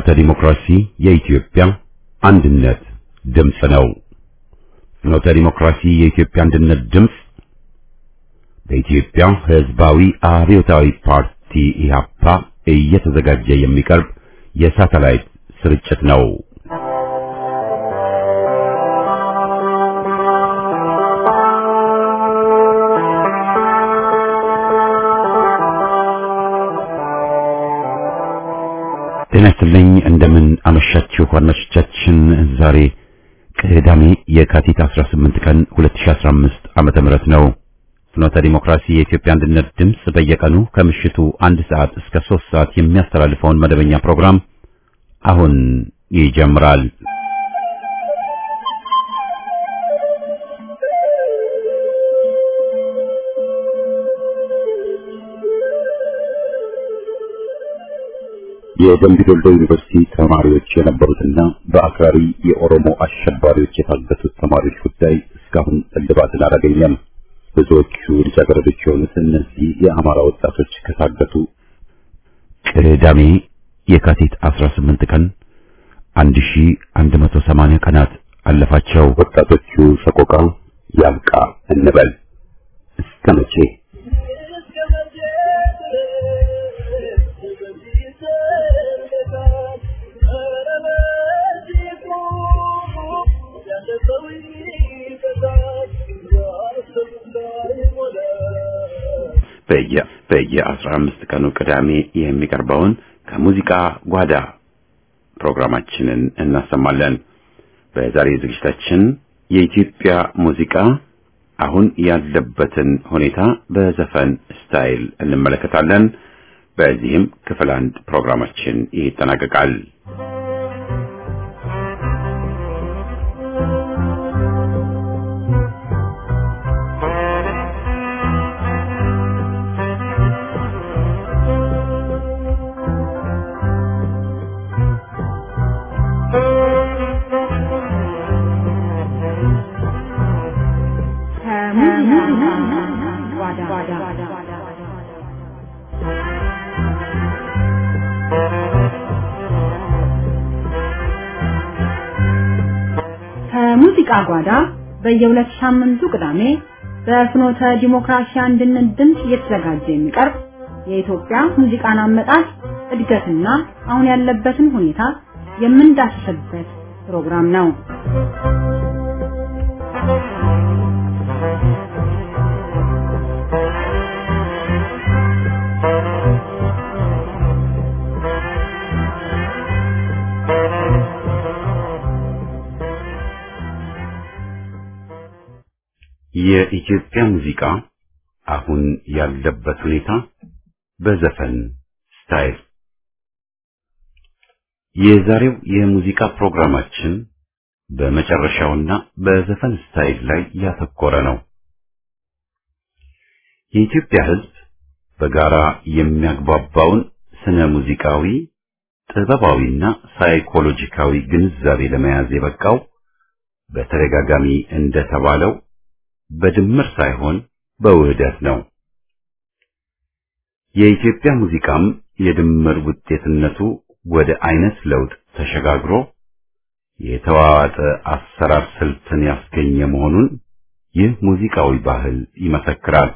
ዲሞክራሲ የኢትዮጵያ አንድነት ድምፅ ነው። ፍኖተ ዲሞክራሲ የኢትዮጵያ አንድነት ድምፅ በኢትዮጵያ ሕዝባዊ አብዮታዊ ፓርቲ ኢህአፓ እየተዘጋጀ የሚቀርብ የሳተላይት ስርጭት ነው። ጤና ይስጥልኝ እንደምን አመሻችሁ አድማጮቻችን። ዛሬ ቅዳሜ የካቲት 18 ቀን 2015 ዓመተ ምህረት ነው። ፍኖተ ዲሞክራሲ የኢትዮጵያ አንድነት ድምፅ በየቀኑ ከምሽቱ አንድ ሰዓት እስከ ሶስት ሰዓት የሚያስተላልፈውን መደበኛ ፕሮግራም አሁን ይጀምራል። የደምቢ ዶሎ ዩኒቨርሲቲ ተማሪዎች የነበሩትና በአክራሪ የኦሮሞ አሸባሪዎች የታገቱት ተማሪዎች ጉዳይ እስካሁን እልባትን አላገኘም። ብዙዎቹ ልጃገረዶች የሆኑት እነዚህ የአማራ ወጣቶች ከታገቱ ቅዳሜ የካቲት 18 ቀን 1180 ቀናት አለፋቸው። ወጣቶቹ ሰቆቃ ያብቃ እንበል እስከ መቼ? በየ በየአስራ አምስት ቀኑ ቅዳሜ የሚቀርበውን ከሙዚቃ ጓዳ ፕሮግራማችንን እናሰማለን። በዛሬ ዝግጅታችን የኢትዮጵያ ሙዚቃ አሁን ያለበትን ሁኔታ በዘፈን ስታይል እንመለከታለን። በዚህም ክፍል አንድ ፕሮግራማችን ይጠናቀቃል። ከሙዚቃ ጓዳ በየሁለት ሳምንቱ ቅዳሜ በፍኖተ ዲሞክራሲ አንድነት ድምፅ እየተዘጋጀ የሚቀርብ የኢትዮጵያ ሙዚቃን አመጣጥ እድገትና አሁን ያለበትን ሁኔታ የምንዳስስበት ፕሮግራም ነው። የኢትዮጵያ ሙዚቃ አሁን ያለበት ሁኔታ በዘፈን ስታይል። የዛሬው የሙዚቃ ፕሮግራማችን በመጨረሻውና በዘፈን ስታይል ላይ ያተኮረ ነው። የኢትዮጵያ ሕዝብ በጋራ የሚያግባባውን ስነ ሙዚቃዊ፣ ጥበባዊና ሳይኮሎጂካዊ ግንዛቤ ለመያዝ የበቃው በተደጋጋሚ እንደተባለው በድምር ሳይሆን በውህደት ነው። የኢትዮጵያ ሙዚቃም የድምር ውጤትነቱ ወደ አይነት ለውጥ ተሸጋግሮ የተዋዋጠ አሰራር ስልትን ያስገኘ መሆኑን ይህ ሙዚቃዊ ባህል ይመሰክራል።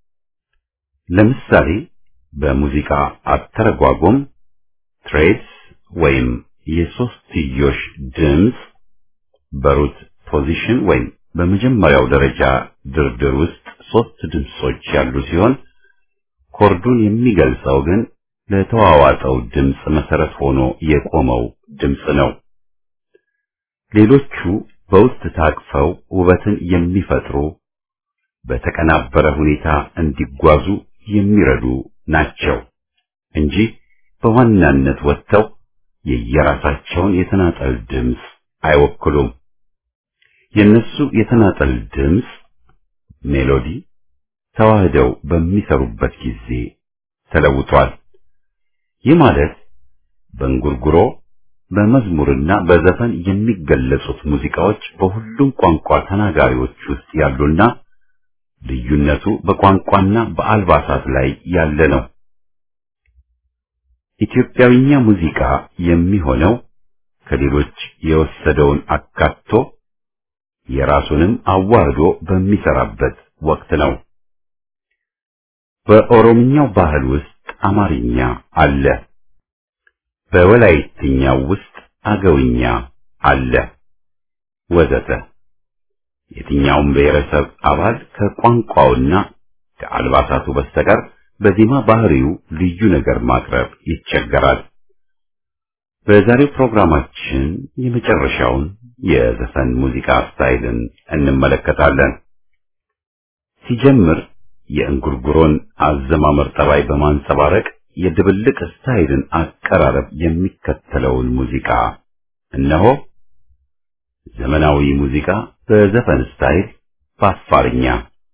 ለምሳሌ በሙዚቃ አተረጓጎም ትሬድስ ወይም የሶስትዮሽ ድምፅ በሩት ፖዚሽን ወይም በመጀመሪያው ደረጃ ድርድር ውስጥ ሶስት ድምጾች ያሉ ሲሆን ኮርዱን የሚገልጸው ግን ለተዋዋጠው ድምፅ መሰረት ሆኖ የቆመው ድምፅ ነው። ሌሎቹ በውስጥ ታቅፈው ውበትን የሚፈጥሩ በተቀናበረ ሁኔታ እንዲጓዙ የሚረዱ ናቸው እንጂ በዋናነት ወጥተው የየራሳቸውን የተናጠል ድምፅ አይወክሉም። የነሱ የተናጠል ድምፅ ሜሎዲ ተዋህደው በሚሰሩበት ጊዜ ተለውጧል። ይህ ማለት በእንጉርጉሮ በመዝሙርና በዘፈን የሚገለጹት ሙዚቃዎች በሁሉም ቋንቋ ተናጋሪዎች ውስጥ ያሉና ልዩነቱ በቋንቋና በአልባሳት ላይ ያለ ነው። ኢትዮጵያዊኛ ሙዚቃ የሚሆነው ከሌሎች የወሰደውን አካቶ የራሱንም አዋህዶ በሚሰራበት ወቅት ነው። በኦሮምኛው ባህል ውስጥ አማርኛ አለ። በወላይትኛው ውስጥ አገውኛ አለ ወዘተ። የትኛውም ብሔረሰብ አባል ከቋንቋውና ከአልባሳቱ በስተቀር በዜማ ባህሪው ልዩ ነገር ማቅረብ ይቸገራል። በዛሬው ፕሮግራማችን የመጨረሻውን የዘፈን ሙዚቃ ስታይልን እንመለከታለን። ሲጀምር የእንጉርጉሮን አዘማመር ጠባይ በማንጸባረቅ የድብልቅ ስታይልን አቀራረብ የሚከተለውን ሙዚቃ እነሆ። ዘመናዊ ሙዚቃ በዘፈን ስታይል በአፋርኛ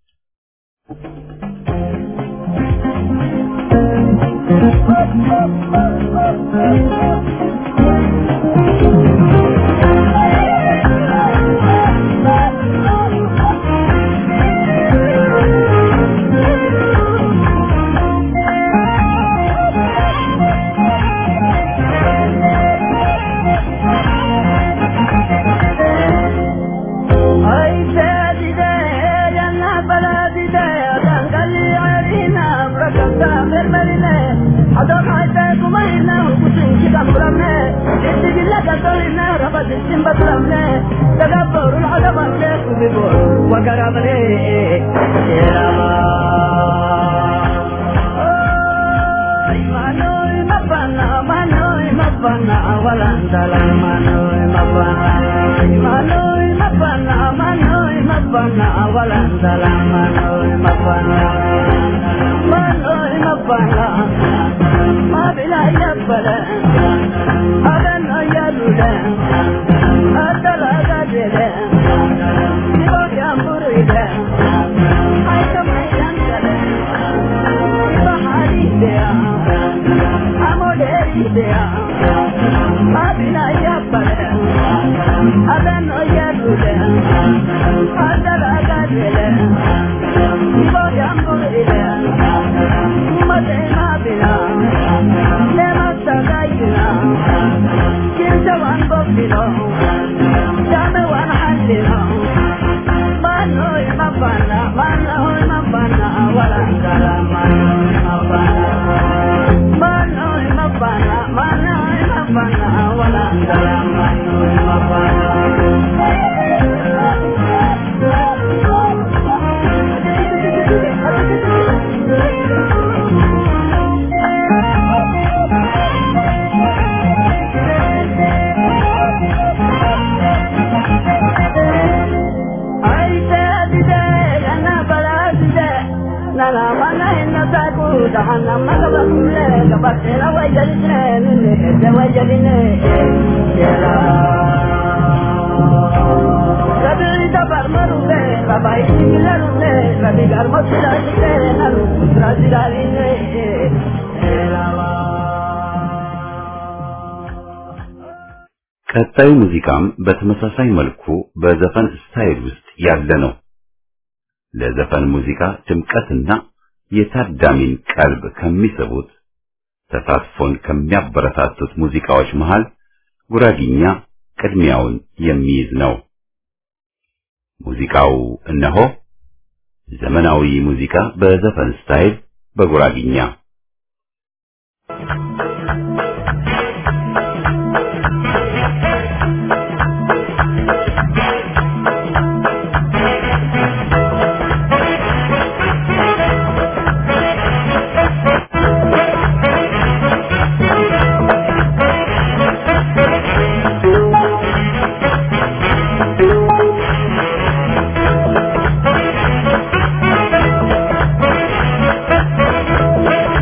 ቀጣዩ ሙዚቃም በተመሳሳይ መልኩ በዘፈን ስታይል ውስጥ ያለ ነው። ለዘፈን ሙዚቃ ድምቀትና የታዳሚን ቀልብ ከሚስቡት ተሳትፎን ከሚያበረታቱት ሙዚቃዎች መሃል ጉራጊኛ ቅድሚያውን የሚይዝ ነው። ሙዚቃው እነሆ ዘመናዊ ሙዚቃ በዘፈን ስታይል በጉራጊኛ Thank you.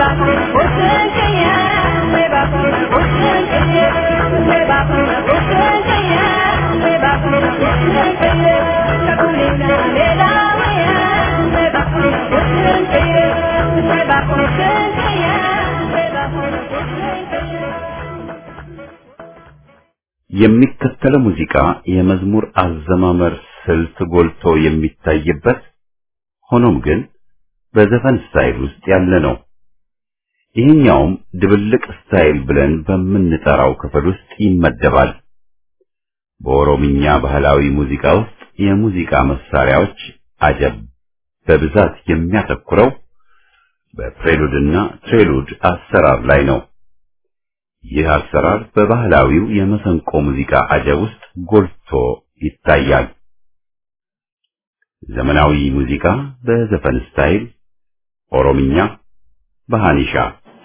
የሚከተለው ሙዚቃ የመዝሙር አዘማመር ስልት ጎልቶ የሚታይበት ሆኖም ግን በዘፈን ስታይል ውስጥ ያለ ነው። ይህኛውም ድብልቅ ስታይል ብለን በምንጠራው ክፍል ውስጥ ይመደባል። በኦሮምኛ ባህላዊ ሙዚቃ ውስጥ የሙዚቃ መሳሪያዎች አጀብ በብዛት የሚያተኩረው በፕሬሉድና ትሬሉድ አሰራር ላይ ነው። ይህ አሰራር በባህላዊው የመሰንቆ ሙዚቃ አጀብ ውስጥ ጎልቶ ይታያል። ዘመናዊ ሙዚቃ በዘፈን ስታይል ኦሮምኛ በሃኒሻ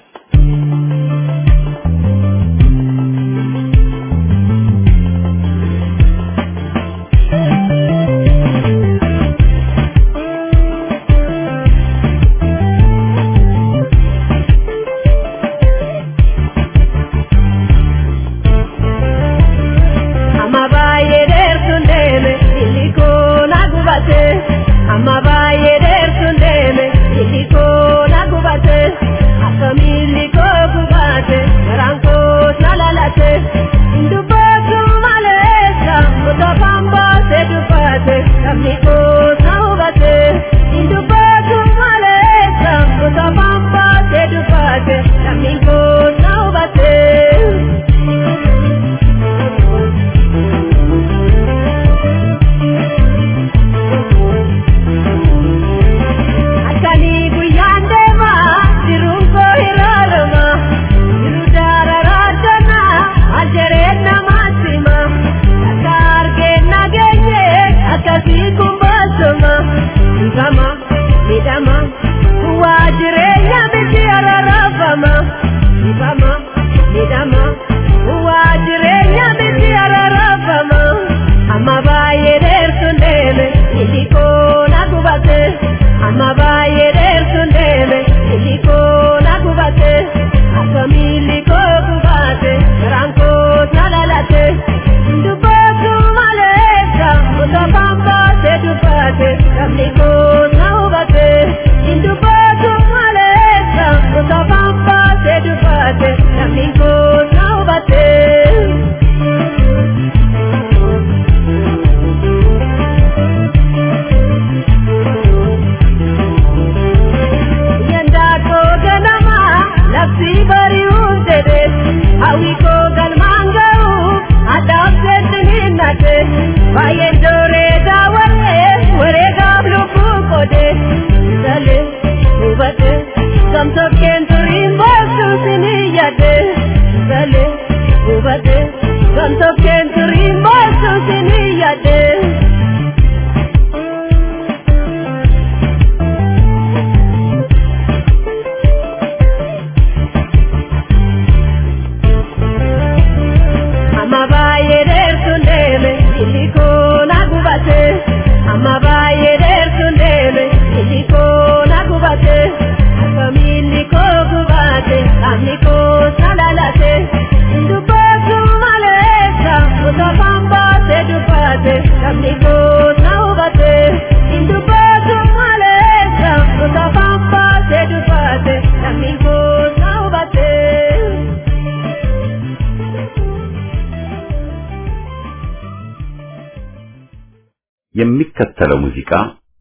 የሚከተለው ሙዚቃ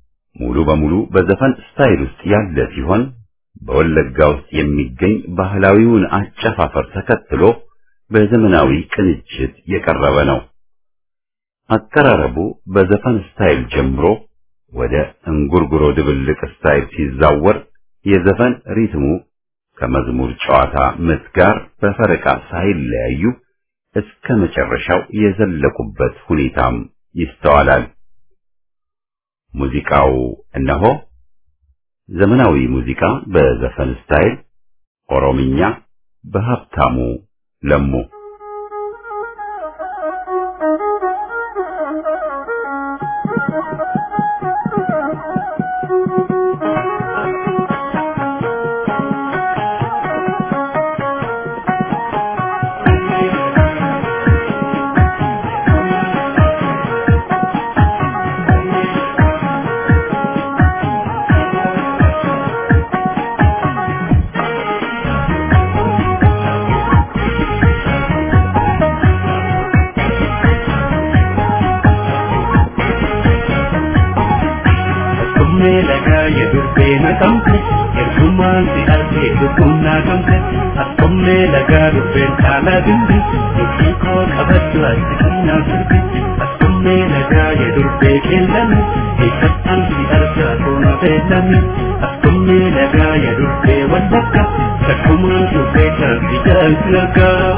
ሙሉ በሙሉ በዘፈን ስታይል ውስጥ ያለ ሲሆን በወለጋ ውስጥ የሚገኝ ባህላዊውን አጨፋፈር ተከትሎ በዘመናዊ ቅንጅት የቀረበ ነው። አቀራረቡ በዘፈን ስታይል ጀምሮ ወደ እንጉርጉሮ ድብልቅ ስታይል ሲዛወር የዘፈን ሪትሙ ከመዝሙር ጨዋታ ምት ጋር በፈረቃ ሳይለያዩ እስከ መጨረሻው የዘለቁበት ሁኔታም ይስተዋላል። ሙዚቃው እነሆ ዘመናዊ ሙዚቃ በዘፈን ስታይል ኦሮምኛ በሀብታሙ ለሙ Akkuma lagaa yedurbee naqamte ergumaan si argee lubbuun naqamte akkuma lagaa dubbeen caalaa dindi dubbii koo qabaddu ati kennaa sirbi akkuma lagaa yedurbee qeellame eeggatan si argaa toona beellame akkuma lagaa yedurbee wallakka takkumaan dubbee taasii jaalti argaa.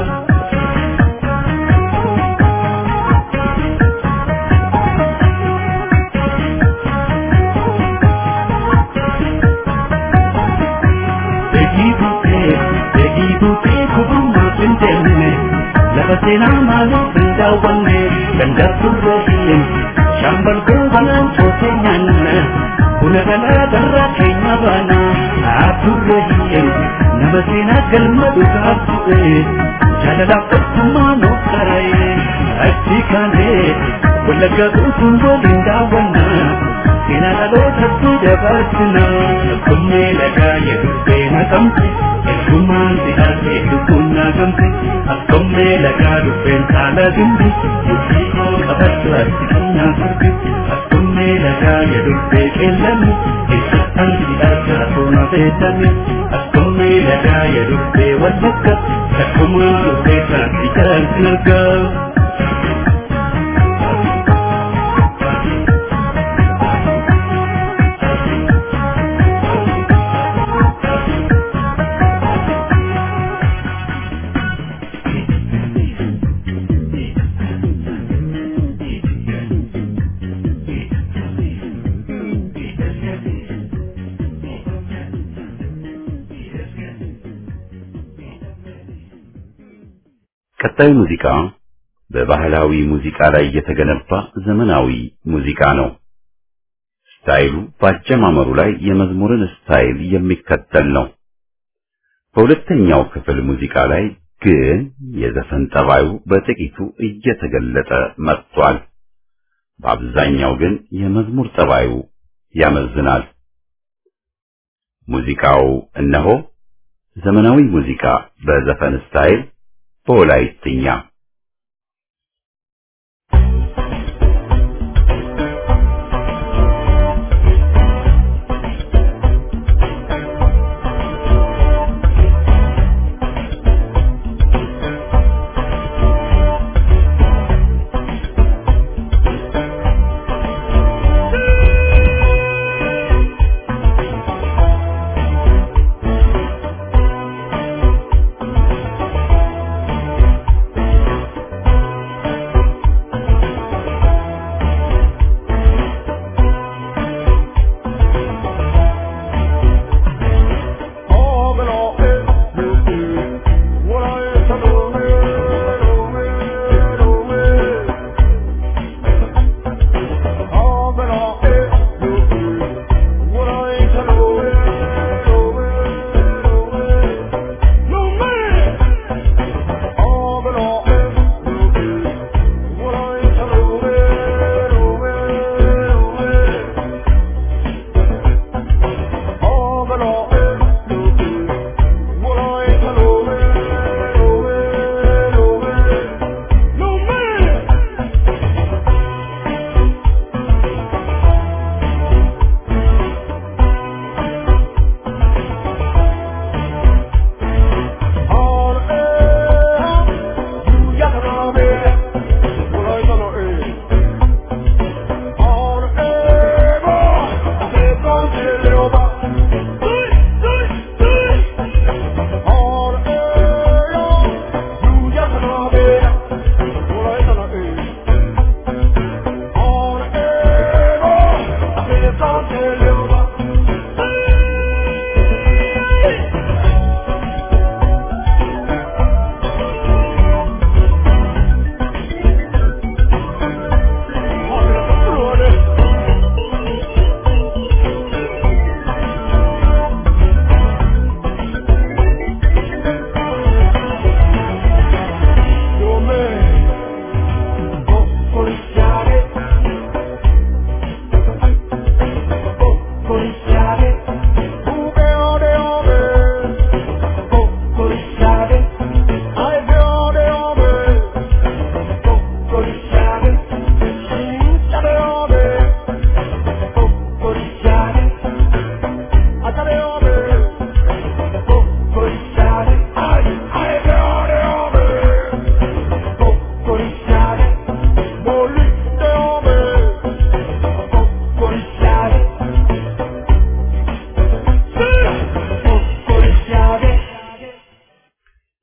lafa seenaa maaliif hin daawwanne dandaatturra hin shaambal goobanaan cootee nyaanna buna galaa darraa keenya baana haatturra hin nama seenaa galma dhugaa bu'e jaalalaaf tokkummaa nuuf qara'e achi kaanee wallaggaa guutuun waliin daawwanna seenaa dhalootatti dabarsina akkuma lagaa yedurbee naqamte ergumaan si argee lubbuun naqamte akkuma lagaa dubbeen caala dimbi dubbii koo qabaddu ati kennaa sirbi akkuma lagaa yedurbee qeellame eessattan si argaa toona beellame akkuma lagaa yedurbee wallakka takkumaan dubbee taasii jaalti argaa. ቀጣዩ ሙዚቃ በባህላዊ ሙዚቃ ላይ የተገነባ ዘመናዊ ሙዚቃ ነው። ስታይሉ በአጀማመሩ ላይ የመዝሙርን ስታይል የሚከተል ነው። በሁለተኛው ክፍል ሙዚቃ ላይ ግን የዘፈን ጠባዩ በጥቂቱ እየተገለጠ መጥቷል። በአብዛኛው ግን የመዝሙር ጠባዩ ያመዝናል። ሙዚቃው እነሆ ዘመናዊ ሙዚቃ በዘፈን ስታይል በወላይትኛ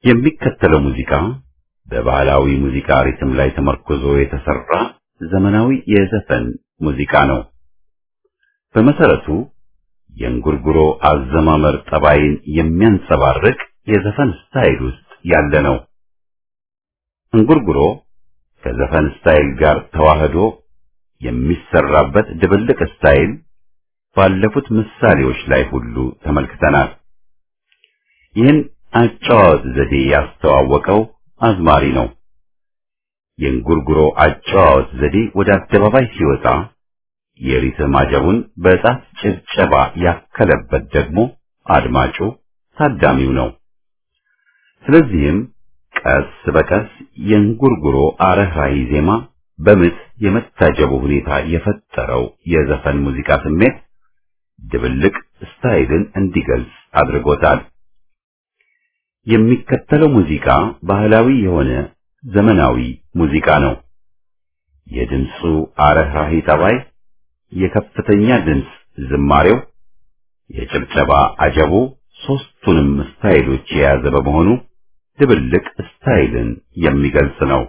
የሚከተለው ሙዚቃ በባህላዊ ሙዚቃ ሪትም ላይ ተመርኮዞ የተሰራ ዘመናዊ የዘፈን ሙዚቃ ነው። በመሰረቱ የእንጉርጉሮ አዘማመር ጠባይን የሚያንጸባርቅ የዘፈን ስታይል ውስጥ ያለ ነው። እንጉርጉሮ ከዘፈን ስታይል ጋር ተዋህዶ የሚሰራበት ድብልቅ ስታይል ባለፉት ምሳሌዎች ላይ ሁሉ ተመልክተናል። ይህን አጨዋወት ዘዴ ያስተዋወቀው አዝማሪ ነው። የእንጉርጉሮ አጨዋወት ዘዴ ወደ አደባባይ ሲወጣ የሪትም አጀቡን በጣት ጭብጨባ ያከለበት ደግሞ አድማጩ ታዳሚው ነው። ስለዚህም ቀስ በቀስ የእንጉርጉሮ አረህራሂ ዜማ በምት የመታጀቡ ሁኔታ የፈጠረው የዘፈን ሙዚቃ ስሜት ድብልቅ ስታይልን እንዲገልጽ አድርጎታል። የሚከተለው ሙዚቃ ባህላዊ የሆነ ዘመናዊ ሙዚቃ ነው። የድምፁ አረህራሂ ጠባይ፣ የከፍተኛ ድምፅ ዝማሬው፣ የጭብጨባ አጀቡ ሶስቱንም ስታይሎች የያዘ በመሆኑ ድብልቅ ስታይልን የሚገልጽ ነው።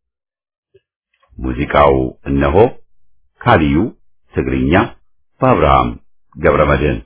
ሙዚቃው እነሆ ካሊዩ ትግርኛ በአብርሃም ገብረመድህን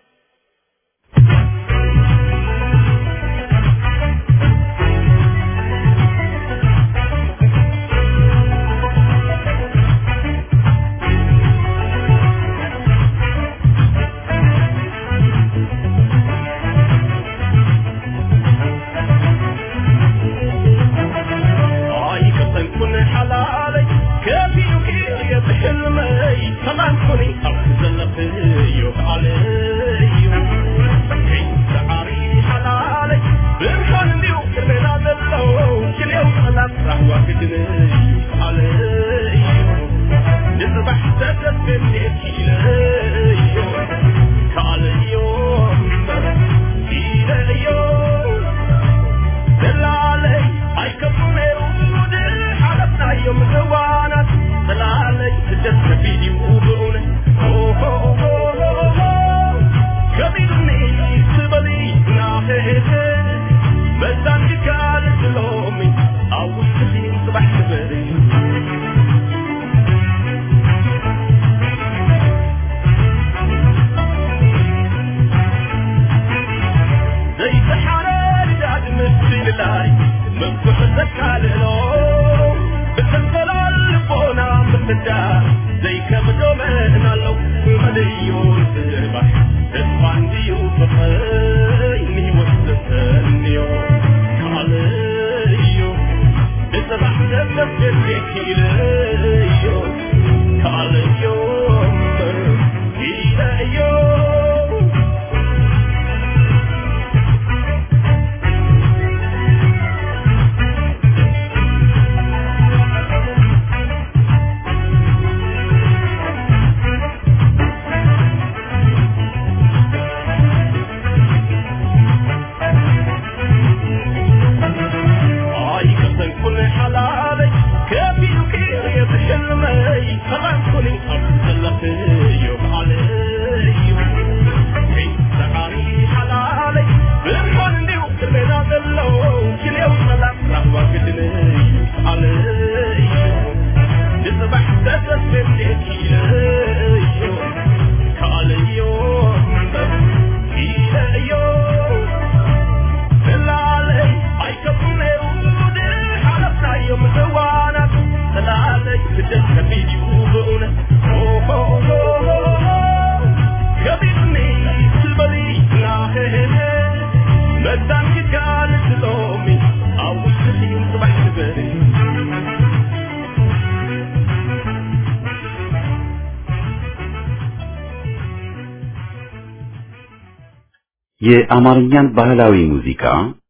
የአማርኛን ባህላዊ ሙዚቃ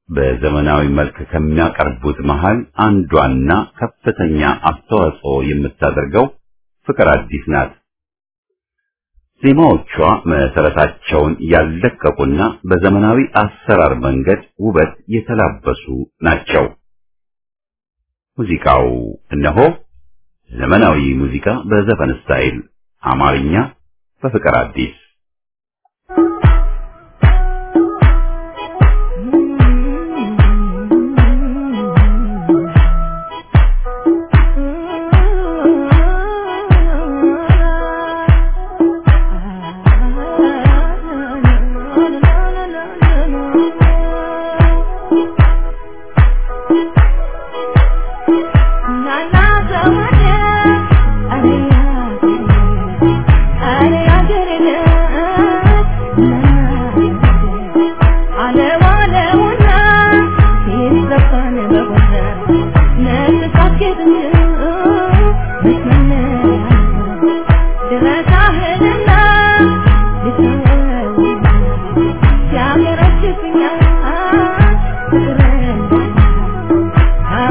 በዘመናዊ መልክ ከሚያቀርቡት መሃል አንዷና ከፍተኛ አስተዋጽኦ የምታደርገው ፍቅር አዲስ ናት። ዜማዎቿ መሰረታቸውን ያልለቀቁና በዘመናዊ አሰራር መንገድ ውበት የተላበሱ ናቸው። ሙዚቃው እነሆ ዘመናዊ ሙዚቃ በዘፈን ስታይል አማርኛ በፍቅር አዲስ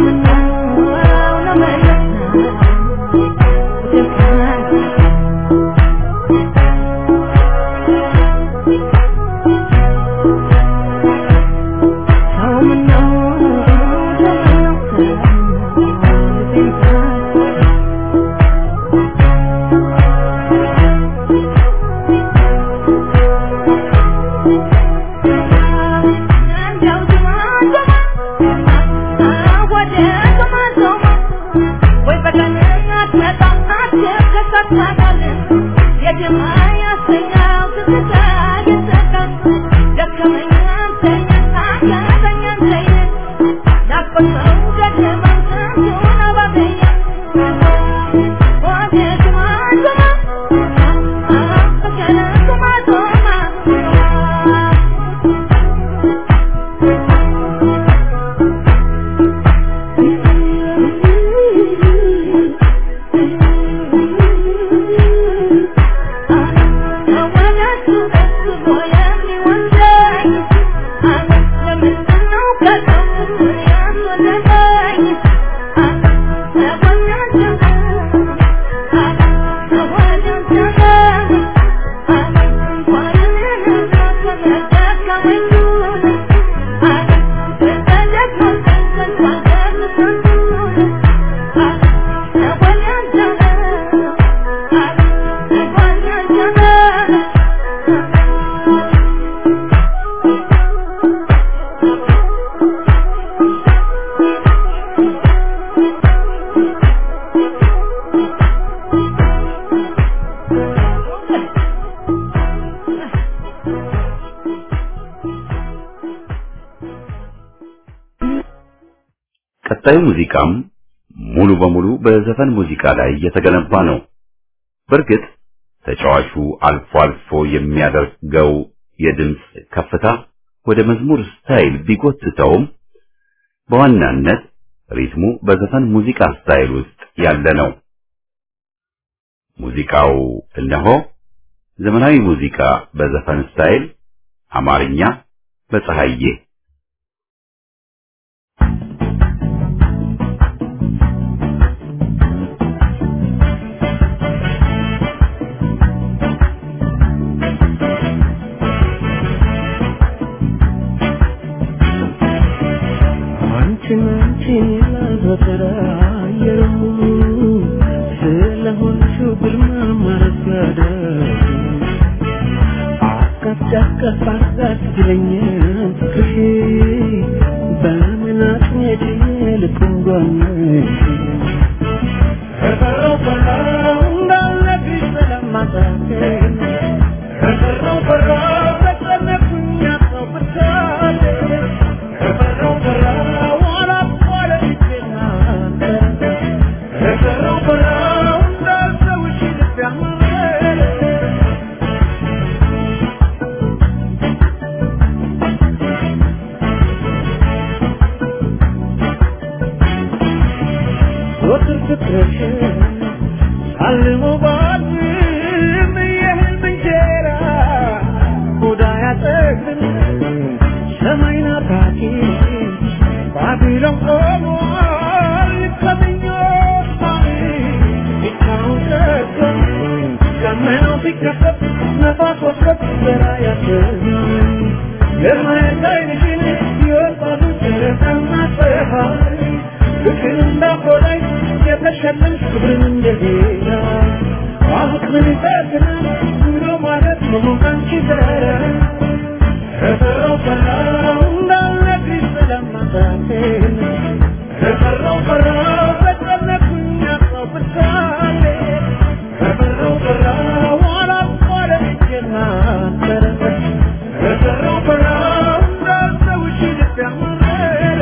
ቀጣዩ ሙዚቃም ሙሉ በሙሉ በዘፈን ሙዚቃ ላይ የተገነባ ነው። በእርግጥ ተጫዋቹ አልፎ አልፎ የሚያደርገው የድምፅ ከፍታ ወደ መዝሙር ስታይል ቢጎትተውም በዋናነት ሪትሙ በዘፈን ሙዚቃ ስታይል ውስጥ ያለ ነው። ሙዚቃው እነሆ ዘመናዊ ሙዚቃ በዘፈን ስታይል አማርኛ በፀሐዬ አንቺን አንቺን ላዘተራየሩ ስለሆንሽው ግርማ ማረጋደ አቀፍ ዳቀፍ አርጋት ብለኛል ፍቅርሽ በምን አጥሜት ልኩንጓነሽ ከቀረው ቀረው እንዳለግሽ ስለማጣቴን ከቀረው ቀረው ተጨነኩኝ ያጣው ብቻዬ ከቀረው ቀረው አላቋለ ልቤናንተ ከቀረው ቀረው እንዳልተውሽ ልቤ አመረ ወትር ፍቅርሽን አልሞ ባድም የህልም እንጀራ ሆዳ ያጠግብን ሰማይ ናፋቂ ባቢሎን ቆሟል ከምኞት ማሪ ብቻውን ቀርቷል ደመናው ቢከፈት ነፋስ ወስከት ዘራ ያሰኛል ለማየት አይንሽን ይወጣሉ ጨረቃና ፀሐይ ፍቅር እንዳቆላይ የተሸለምሽ ክብርን እንደሌላ አሁን ምን ይጠቅናል ብሎ ማለት መሆን አንቺ ዘረ ከሰራው ሰራው እንዳለግሽ ስለማታቴን ከሰራው ሰራው ተጨነኩኝ ያጣው ብሳሌ ከሰራው ሰራው አላቋረጥኩና አንተረ ከሰራው ሰራው እንዳልተውሽ ልብ ያመረ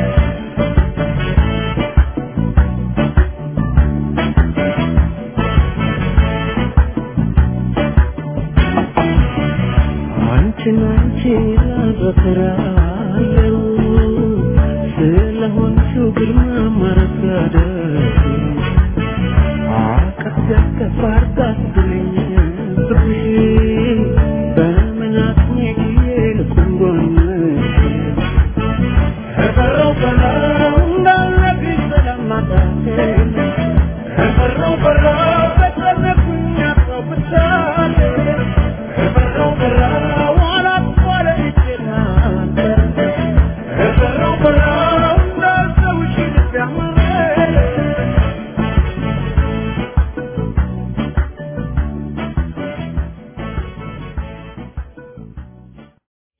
አንቺን አንቺን ላዘክራለሁ ስለሆንሽው ግርማ ማረጋደስ አቀፍ ያቀፍ አርጋት ብለኝ ፍቅርሽ በምን አጥሜ ልኩንጎነሽ ከቀረው ቀረው እንዳለ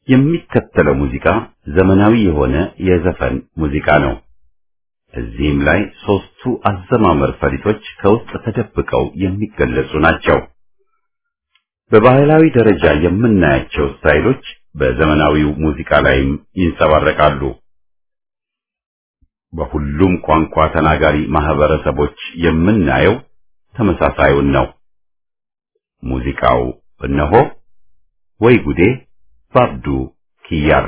የሚከተለው ሙዚቃ ዘመናዊ የሆነ የዘፈን ሙዚቃ ነው። እዚህም ላይ ሶስቱ አዘማመር ፈሊጦች ከውስጥ ተደብቀው የሚገለጹ ናቸው። በባህላዊ ደረጃ የምናያቸው ስታይሎች በዘመናዊው ሙዚቃ ላይም ይንጸባረቃሉ። በሁሉም ቋንቋ ተናጋሪ ማህበረሰቦች የምናየው ተመሳሳዩን ነው። ሙዚቃው እነሆ ወይ ጉዴ ባብዱ ኪያር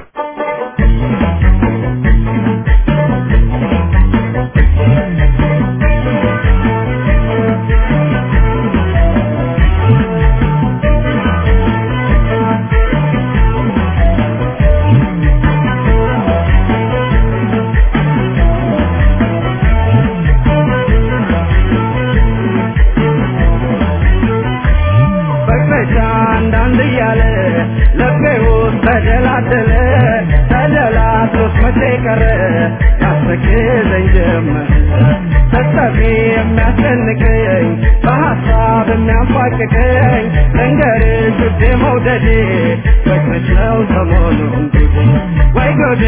በቅረሻ አንዳንድ እያለ ልቤ ውስጥ ተደላደለ ተደላድሎት መቼ ቀረ ያስተክዘኝ ጀመር ተጠፊ የሚያስጨንቀኝ በሀሳብ የሚያንፏቅቀኝ ልንገርሽ ውዴ መውደዴ ፍቅርሽ ነው ሰሞኑን ጉዴ ወይ ጉዴ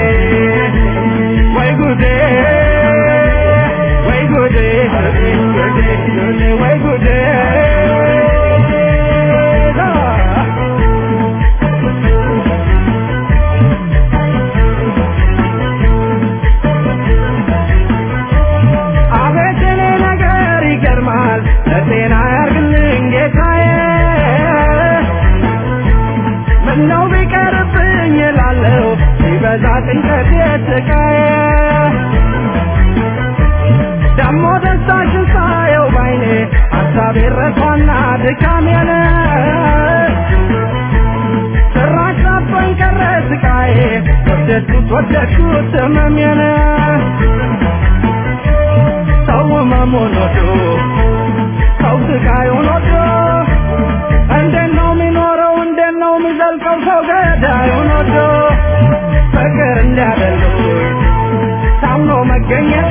ወይ ጉዴ ወይ ጉዴ ጉዴ ጉዴ ጉዴ ወይ ጉዴ አቤት የኔ ነገር ይገርማል ለጤና ያርግልኝ ጌታዬ ምነው ቢቀርብኝ እላለሁ ሲበዛ ጭንቀት የስቃዬ ደሞ ደስታሽን ሳየው ባይኔ ሀሳቤ ረቷና ድካሜን ጭራሽ ናፍቆኝ ቀረ ስቃዬ ወደድኩት ወደድኩት ህመሜን ሰው ህመሙን ወዶ ሰው ስቃዩን ወዶ እንዴት ነው የሚኖረው እንዴት ነው የሚዘልቀው ሰው ገዳዩን ወዶ ፍቅር እንዲያደሉኝ ታምኖ መገኘት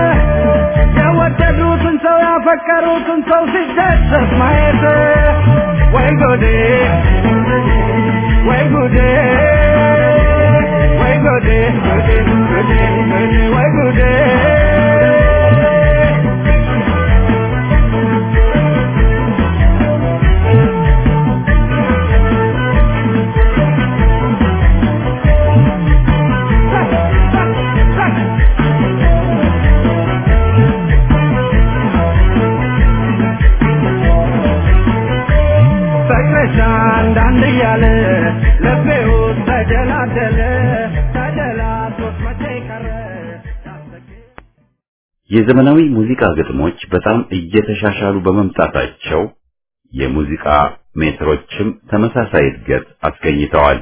የወደዱትን ሰው ያፈቀሩትን ሰው ሲደሰት ማየት ወይ ጉዴ ወይ ጉዴ ወይ ጉዴ ጉዴ ጉዴ ጉዴ ወይ ጉዴ ፍቅርሽ አንዳንድ እያለ ልቤ ውስጥ ተደላደለ ተደላቶት መቼ ቀረ የዘመናዊ ሙዚቃ ግጥሞች በጣም እየተሻሻሉ በመምጣታቸው የሙዚቃ ሜትሮችም ተመሳሳይ እድገት አስገኝተዋል።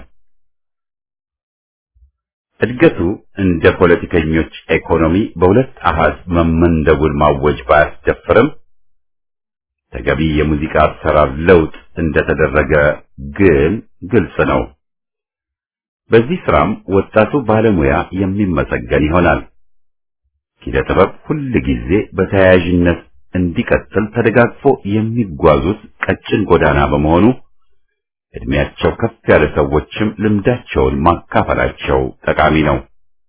እድገቱ እንደ ፖለቲከኞች ኢኮኖሚ በሁለት አሃዝ መመንደቡን ማወጅ ባያስደፍርም ተገቢ የሙዚቃ አሰራር ለውጥ እንደተደረገ ግን ግልጽ ነው። በዚህ ስራም ወጣቱ ባለሙያ የሚመሰገን ይሆናል። ኪነ ጥበብ ሁል ጊዜ በተያያዥነት እንዲቀጥል ተደጋግፎ የሚጓዙት ቀጭን ጎዳና በመሆኑ እድሜያቸው ከፍ ያለ ሰዎችም ልምዳቸውን ማካፈላቸው ጠቃሚ ነው።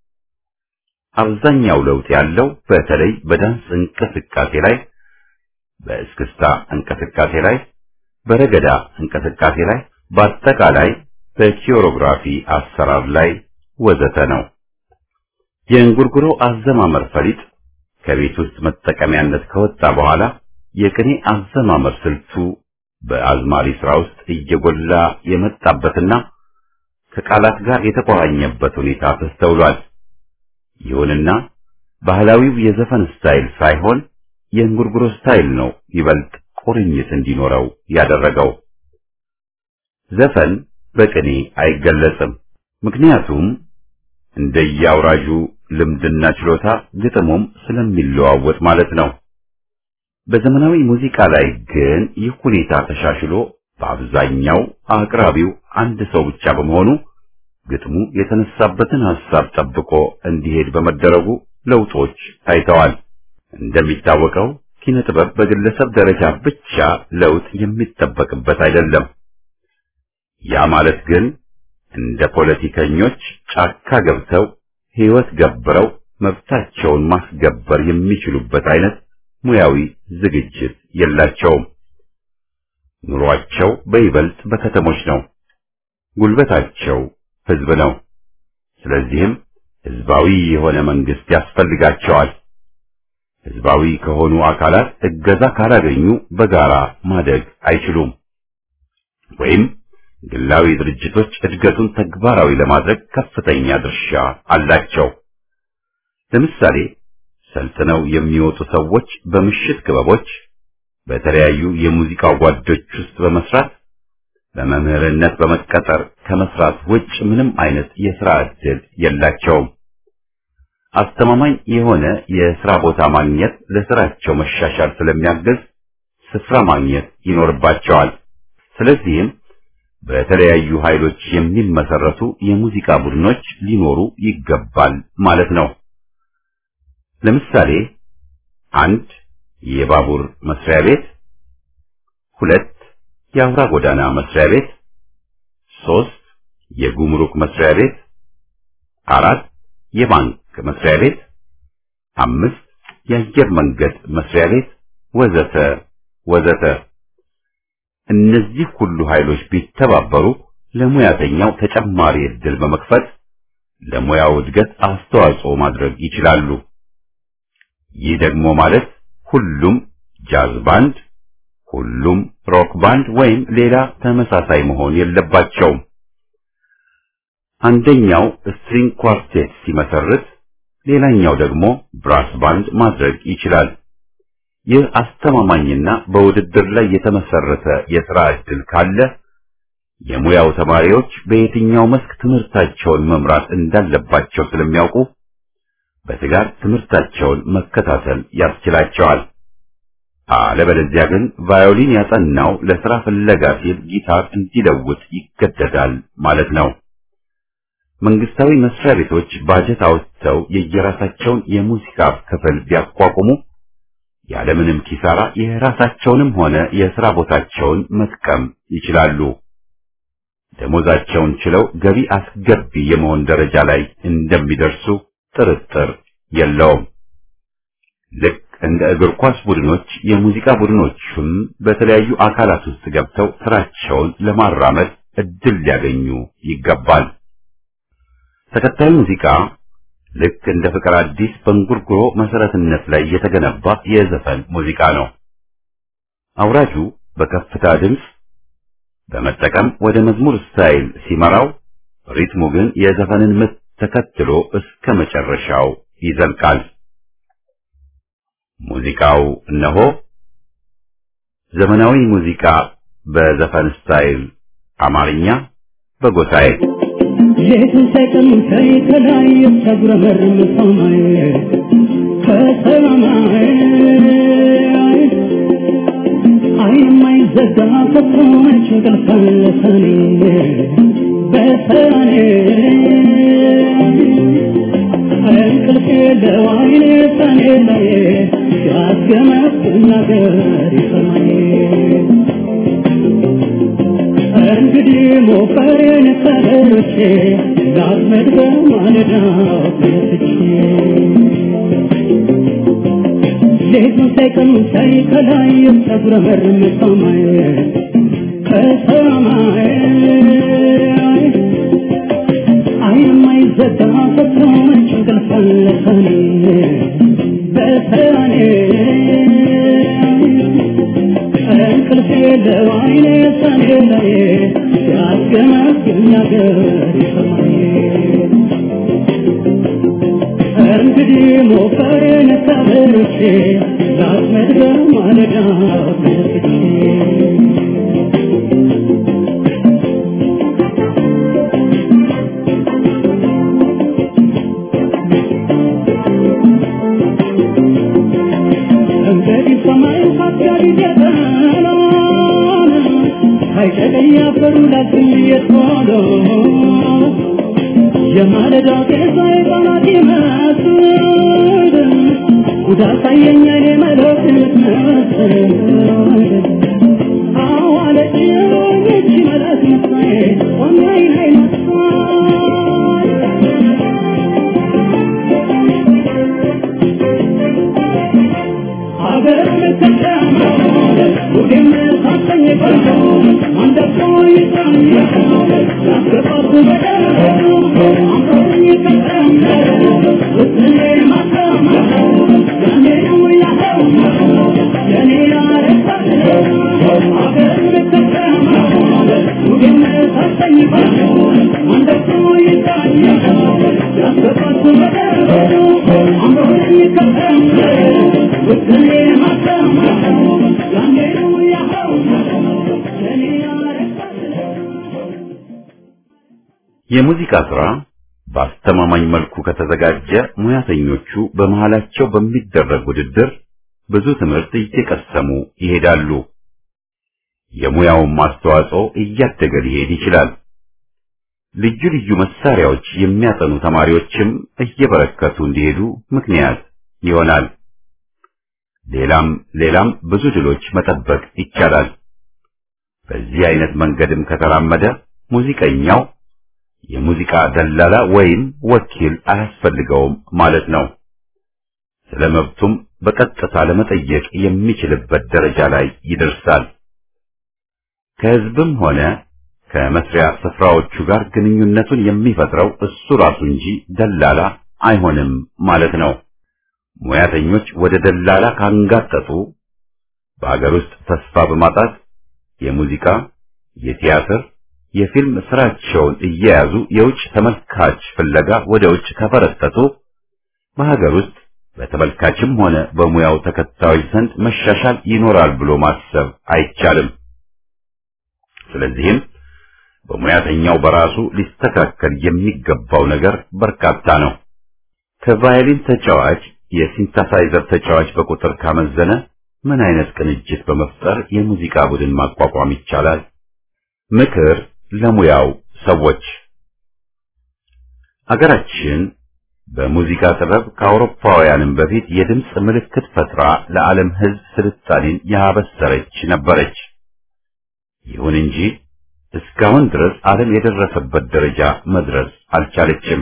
አብዛኛው ለውጥ ያለው በተለይ በዳንስ እንቅስቃሴ ላይ፣ በእስክስታ እንቅስቃሴ ላይ፣ በረገዳ እንቅስቃሴ ላይ፣ በአጠቃላይ በኪዮሮግራፊ አሰራር ላይ ወዘተ ነው። የእንጉርጉሮ አዘማመር ፈሊጥ ከቤት ውስጥ መጠቀሚያነት ከወጣ በኋላ የቅኔ አዘማመር ስልቱ በአዝማሪ ስራ ውስጥ እየጎላ የመጣበትና ከቃላት ጋር የተቆራኘበት ሁኔታ ተስተውሏል። ይሁንና ባህላዊው የዘፈን ስታይል ሳይሆን የእንጉርጉሮ ስታይል ነው ይበልጥ ቁርኝት እንዲኖረው ያደረገው። ዘፈን በቅኔ አይገለጽም። ምክንያቱም እንደየአውራዡ ልምድና ችሎታ ግጥሙም ስለሚለዋወጥ ማለት ነው። በዘመናዊ ሙዚቃ ላይ ግን ይህ ሁኔታ ተሻሽሎ በአብዛኛው አቅራቢው አንድ ሰው ብቻ በመሆኑ ግጥሙ የተነሳበትን ሐሳብ ጠብቆ እንዲሄድ በመደረጉ ለውጦች ታይተዋል። እንደሚታወቀው ኪነ ጥበብ በግለሰብ ደረጃ ብቻ ለውጥ የሚጠበቅበት አይደለም። ያ ማለት ግን እንደ ፖለቲከኞች ጫካ ገብተው ሕይወት ገብረው መብታቸውን ማስገበር የሚችሉበት አይነት ሙያዊ ዝግጅት የላቸውም። ኑሯቸው በይበልጥ በከተሞች ነው። ጉልበታቸው ሕዝብ ነው። ስለዚህም ሕዝባዊ የሆነ መንግስት ያስፈልጋቸዋል። ሕዝባዊ ከሆኑ አካላት እገዛ ካላገኙ በጋራ ማደግ አይችሉም። ወይም ግላዊ ድርጅቶች እድገቱን ተግባራዊ ለማድረግ ከፍተኛ ድርሻ አላቸው። ለምሳሌ ሰልጥነው የሚወጡ ሰዎች በምሽት ክበቦች፣ በተለያዩ የሙዚቃ ጓዶች ውስጥ በመስራት በመምህርነት በመቀጠር ከመስራት ውጭ ምንም አይነት የሥራ ዕድል የላቸውም። አስተማማኝ የሆነ የሥራ ቦታ ማግኘት ለሥራቸው መሻሻል ስለሚያግዝ ስፍራ ማግኘት ይኖርባቸዋል። ስለዚህም በተለያዩ ኃይሎች የሚመሰረቱ የሙዚቃ ቡድኖች ሊኖሩ ይገባል ማለት ነው። ለምሳሌ አንድ የባቡር መስሪያ ቤት፣ ሁለት የአውራ ጎዳና መስሪያ ቤት፣ ሶስት የጉምሩክ መስሪያ ቤት፣ አራት የባንክ መስሪያ ቤት፣ አምስት የአየር መንገድ መስሪያ ቤት ወዘተ ወዘተ። እነዚህ ሁሉ ኃይሎች ቢተባበሩ ለሙያተኛው ተጨማሪ ዕድል በመክፈት ለሙያው እድገት አስተዋጽኦ ማድረግ ይችላሉ። ይህ ደግሞ ማለት ሁሉም ጃዝ ባንድ፣ ሁሉም ሮክ ባንድ ወይም ሌላ ተመሳሳይ መሆን የለባቸውም። አንደኛው ስትሪንግ ኳርቴት ሲመሰርት፣ ሌላኛው ደግሞ ብራስ ባንድ ማድረግ ይችላል። ይህ አስተማማኝና በውድድር ላይ የተመሰረተ የሥራ ዕድል ካለ የሙያው ተማሪዎች በየትኛው መስክ ትምህርታቸውን መምራት እንዳለባቸው ስለሚያውቁ በትጋት ትምህርታቸውን መከታተል ያስችላቸዋል። አለበለዚያ ግን ቫዮሊን ያጠናው ለሥራ ፍለጋ ሲል ጊታር እንዲለውጥ ይገደዳል ማለት ነው። መንግስታዊ መስሪያ ቤቶች ባጀት አውጥተው የየራሳቸውን የሙዚቃ ክፍል ቢያቋቁሙ ያለምንም ኪሳራ የራሳቸውንም ሆነ የሥራ ቦታቸውን መጥቀም ይችላሉ። ደሞዛቸውን ችለው ገቢ አስገቢ የመሆን ደረጃ ላይ እንደሚደርሱ ጥርጥር የለውም። ልክ እንደ እግር ኳስ ቡድኖች የሙዚቃ ቡድኖቹም በተለያዩ አካላት ውስጥ ገብተው ስራቸውን ለማራመድ እድል ሊያገኙ ይገባል። ተከታዩ ሙዚቃ ልክ እንደ ፍቅር አዲስ በእንጉርጉሮ መሰረትነት ላይ የተገነባ የዘፈን ሙዚቃ ነው። አውራጁ በከፍታ ድምፅ በመጠቀም ወደ መዝሙር ስታይል ሲመራው፣ ሪትሙ ግን የዘፈንን ምት ተከትሎ እስከ መጨረሻው ይዘልቃል። ሙዚቃው እነሆ ዘመናዊ ሙዚቃ በዘፈን ስታይል አማርኛ በጎሳዬ ሌቱን ሳይቀን ሳይ ከላይ ተጉረመርም ሰማይ ከሰማይ አይን የማይዘጋ ከቶች እንቅልፍ አለ ሰኔ በሰኔ እንቅልፍ የለው አይኔ ሰኔ ላይ ያስገመግም ነገር ይሰማኝ እንግዲህ ሞፈሬን ከበሮቼ ላስመድ በማለዳ ተነስቼ ሌቱን ሳይቀኑ ሳይ ከላይ ተጉረመርም ሰማይ ከሰማይ አይን የማይዘጋ ከቶች እንቅልፍ አለ ሰኔ በሰኔ እንቅልፍ የለው አይኔ ሰኔ ላይ ሲያስገመግም ነገር ይሰማኝ እንግዲህ ሞፈሬን ከበሮቼ ላስመድ በማለዳ ተነስቼ እንግዲህ ሰማይ ሀገር እየጠናን አይጨቀኝ አፈሩ ላግኝ እየቶሎ የማለዳ ጤዛ የጠላት ይመስል ጉዳት አየኝ እኔ መለክ የምትመስል አዋለች ይቺ መለክ ምሳዬ ቆሜ አይን አይነሳ የሙዚቃ ስራ በአስተማማኝ መልኩ ከተዘጋጀ ሙያተኞቹ በመሃላቸው በሚደረግ ውድድር ብዙ ትምህርት እየቀሰሙ ይሄዳሉ። የሙያውን ማስተዋጽኦ እያደገ ሊሄድ ይችላል። ልዩ ልዩ መሳሪያዎች የሚያጠኑ ተማሪዎችም እየበረከቱ እንዲሄዱ ምክንያት ይሆናል። ሌላም ሌላም ብዙ ድሎች መጠበቅ ይቻላል። በዚህ አይነት መንገድም ከተራመደ ሙዚቀኛው የሙዚቃ ደላላ ወይም ወኪል አያስፈልገውም ማለት ነው። ስለ መብቱም በቀጥታ ለመጠየቅ የሚችልበት ደረጃ ላይ ይደርሳል። ከህዝብም ሆነ ከመስሪያ ስፍራዎቹ ጋር ግንኙነቱን የሚፈጥረው እሱ ራሱ እንጂ ደላላ አይሆንም ማለት ነው። ሙያተኞች ወደ ደላላ ካንጋጠጡ በአገር ውስጥ ተስፋ በማጣት የሙዚቃ፣ የቲያትር፣ የፊልም ስራቸውን እየያዙ የውጭ ተመልካች ፍለጋ ወደ ውጭ ከፈረጠጡ በሀገር ውስጥ በተመልካችም ሆነ በሙያው ተከታዮች ዘንድ መሻሻል ይኖራል ብሎ ማሰብ አይቻልም። ስለዚህም በሙያተኛው በራሱ ሊስተካከል የሚገባው ነገር በርካታ ነው። ከቫዮሊን ተጫዋች የሲንተሳይዘር ተጫዋች በቁጥር ካመዘነ ምን አይነት ቅንጅት በመፍጠር የሙዚቃ ቡድን ማቋቋም ይቻላል? ምክር ለሙያው ሰዎች አገራችን በሙዚቃ ጥበብ ከአውሮፓውያንም በፊት የድምፅ ምልክት ፈጥራ ለዓለም ሕዝብ ስልጣኔን ያበሰረች ነበረች። ይሁን እንጂ እስካሁን ድረስ ዓለም የደረሰበት ደረጃ መድረስ አልቻለችም።